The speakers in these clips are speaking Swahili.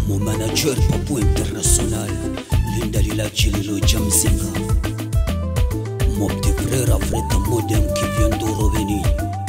mon manager Papu International, Linda Lilachi Lilo Jamzinga, mon petit frère Africa Modem qui vient de revenir.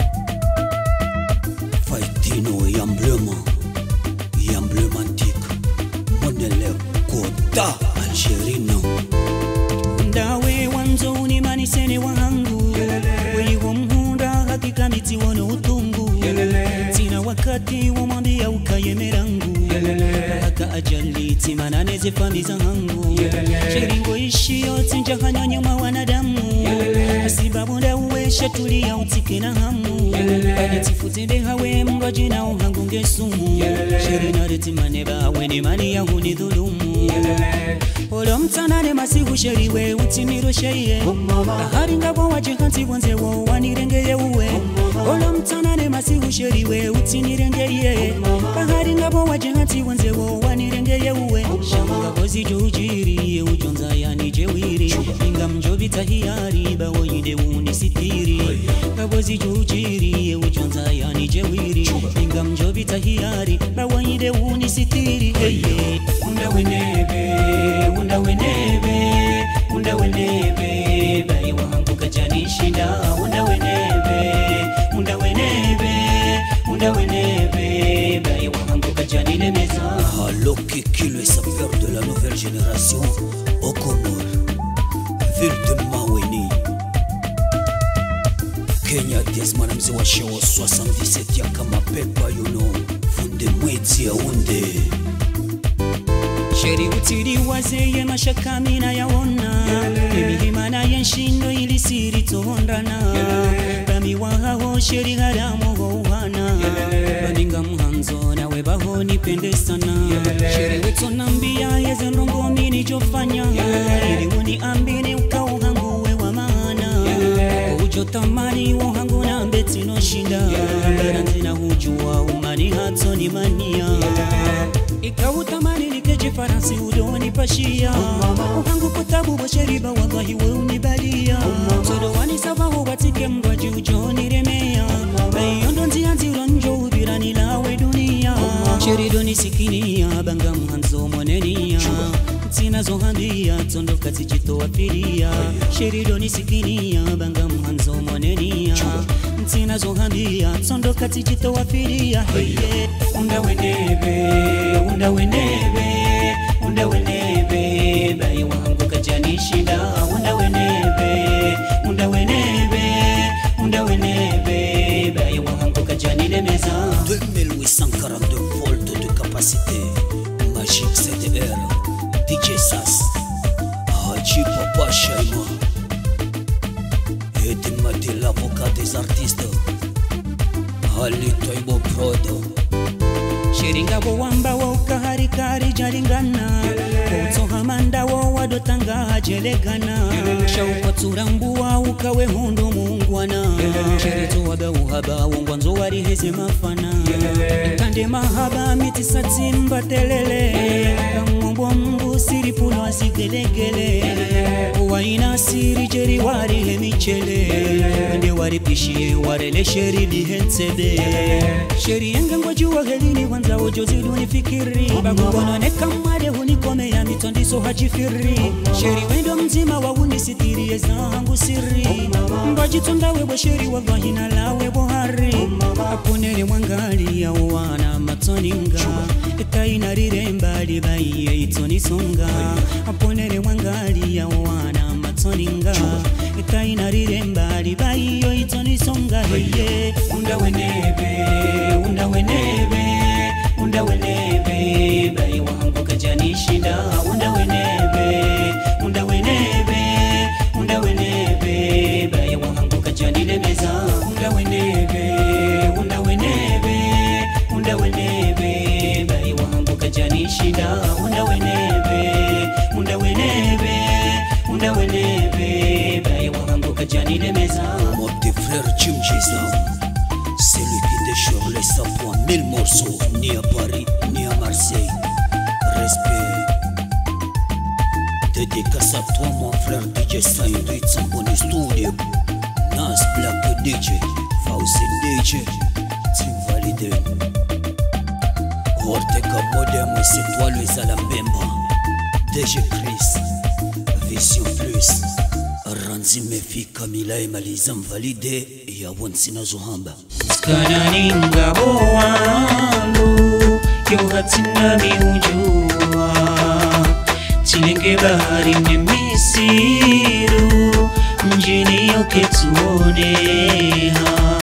Faitino Yamblema, Yamblemantique, Monele Kota Algerina. ndawe wanzo unimanisene wangu weliwo mhunda hakika mitiwono utungu tina wakati womwambia ukayemerangu haka ajali timananeze fami zangu shiringo ishiyo tinjahanyonyoma wanadamu asibabunda uweshe tulia utike na hamu badetifutinde hawe mrwajina uhangu ngesumu shirinaretimane bawe nemani yahuni dhulumu olomtsanane masiku sheriwe utsimiro sheye ahari ngabo waje hansi bonzewo wanirengeye uwe olomtsanane masiku sheriwe utsinirengeye ahari ngabo waje hansi bonzewo wanirengeye uwe shangakozi jujiriye ujonza yani jewiri inga mjobita hiyari bawoyide unisitiri kabozi jujiriye ujonza yani jewiri inga mjobita hiyari bawoyide unisitiri heye undawenebe undawenebe undawenebe bai wangu kajanishinda undawenebe undawenebe undawenebe bai wangu kajanilemeza Allo Kiki, le sapeur de la nouvelle génération, au Comore, ville de Maweni. Kenya Desmana mzee wa shewa 77 ya kama pepa yuno funde mwezi ya unde sheri utiri wazeye mashakamina yaona emihimana yenshindo ilisiri tohondana bamiwahaho sheri haramo houhana baninga muhanzo nawe baho nipende sana sheri wetonambia yezendongomi nijofanya iliwuni ambini ukauhanguwe wa maana ujotamani wohangu na mbetinoshinda baranzina hujua umani hatoni mania ikautamani nikeje farasi udoni pashia uhangu kutabu bosheriba wallahi we unibalia sodowani savaho watike mgwaji ujoniremea bayondo nzia nziro njo ubirani lawe dunia sheridoni sikinia banga mhanzo monenia zinazohambia tondoka zijitowafiria sheridoni sikinia banga mhanzo monenia zinazohambia tondoka zijitowafiria heye undawenebe undawenebe undawenebe bai wangu kajanishinda undawenebe undawenebe undawenebe bai wangu kajanilemeza 2842 volts de capacité magique CDR DJ Sass Haji Papa Shaima Eddie Mati l'avocat des artistes Ali Toibo Prod shiringabo wambawo kaharikari jalingana utsohamandawo wadotanga hajelegana shaukwatsurambuwa ukawe hundu mungwana shiritowaga uhaba wongwanzo wariheze mafana ikande mahaba mitisatsimba telele kamwombo mngu siripulo asigelegele waina siri jeri warihe michele wende waripishie warele sheri lihensebe sheri yengengo juwa helini wanza ojoziduni fikiri bakugononeka mwade hunikomea mitondiso hajifiri sheri wendo mzima waunisitirie zangu siri mbajitunda wewe sheri wavahina lawe bohari aponere mwangali yawana matoninga ekainariremba libaiye itonisonga aponere mwangali yawana matoninga ekainariremba libaiyo itonisonga heye undawenebe undawenebe undawenebe bai wangu kajanishinda undawenebe undawenebe undawenebe bai wangu kajanilemeza undawenebe undawenebe undawenebe bai wangu kajanishinda undawenebe undawenebe undawenebe bai wangu kajanilemeza Mon petit frère Jim Gisam Celui qui déchire les sapos en mille morceaux Ni à Paris, ni à Marseille Respect Dédicace à toi mon frère DJ Saïdou Itsamboni Studio Nas Black DJ Fauzi DJ Team Validé forte kamodem esetwalo ezala mbemba dg chris vision plus ranzi mefi kamila emaliza mvalide yawo nsina zohamba Skanani ngabo wangu yohatina miujua chilenge bahari nemisiru mjini yoke tuoneha